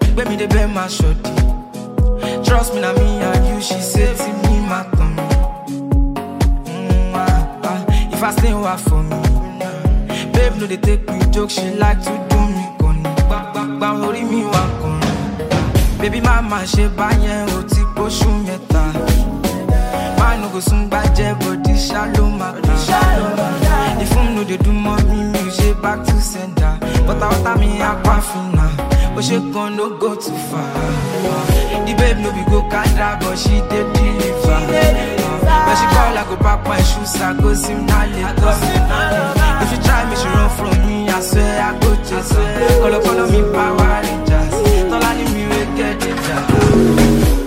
Gbé mi débẹ̀ máa ṣọ̀dí. Trust me na me and you, she say ti mi máa tàn mí. Mm, ah, ah, If I stay wa for me. Babe no dey take me joke, she like to do me kọ́ni. Gbàgbàgbà orí mi wà kọ́ni. Baby má máa ṣe báyẹn o ti pósù mẹ́ta. Má no go sún gbàjẹ́ bòdì ṣá ló máa ta. Ìfún no dey do mọ́ mi, mi ò ṣe back to sender. Wọ́tawọ́tá mi apá fina, ó ṣe kan no go too far. The babe no be go kadra but she dey deliver. When she call I go pack my shoes, I go sim na Lagos. If you try me, she run from me, I swear I go chase her. Call up, call me Power Rangers. Tọ́lá ní mi wey get danger.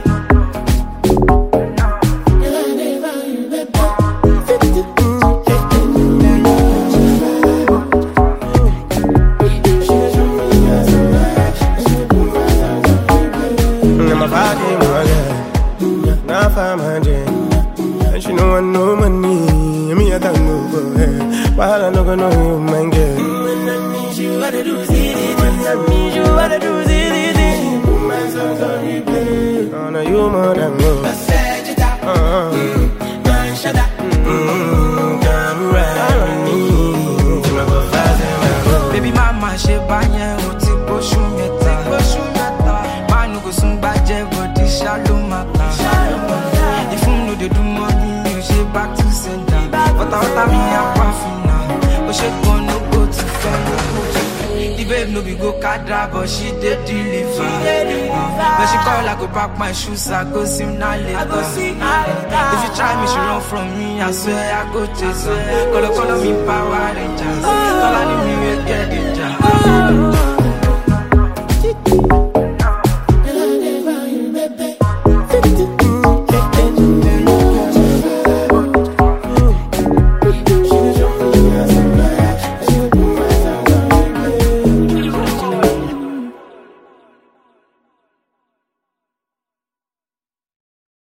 Now my body, my girl. Now five hundred. And she know I know money. Me, I don't know go ahead. While I know go know you, man, girl. When I need you, I do see it. When I need you, I do see it. Put my songs on replay. Oh, no, you more than love. Uh-uh. Mm, come right. I don't need to never fast in my room. Baby má máa ṣe báyẹn o ti bóṣù mẹ́ta. Má nu kò sún gbàjẹ́ bòdì ṣá ló máa ta. Ìfún no dey do mọ́ mi, mi ò ṣe back to sender. Wọ́tawọ́tá mi apá fina, ó ṣe kan no go too far. The babe no be go kadra but she dey deliver. When she call I go pack my shoes, I go sim na Lagos. If you try me, she run from me, I swear I go chase her. Call call me Power Rangers. Tọ́lá ní mi wey get danger.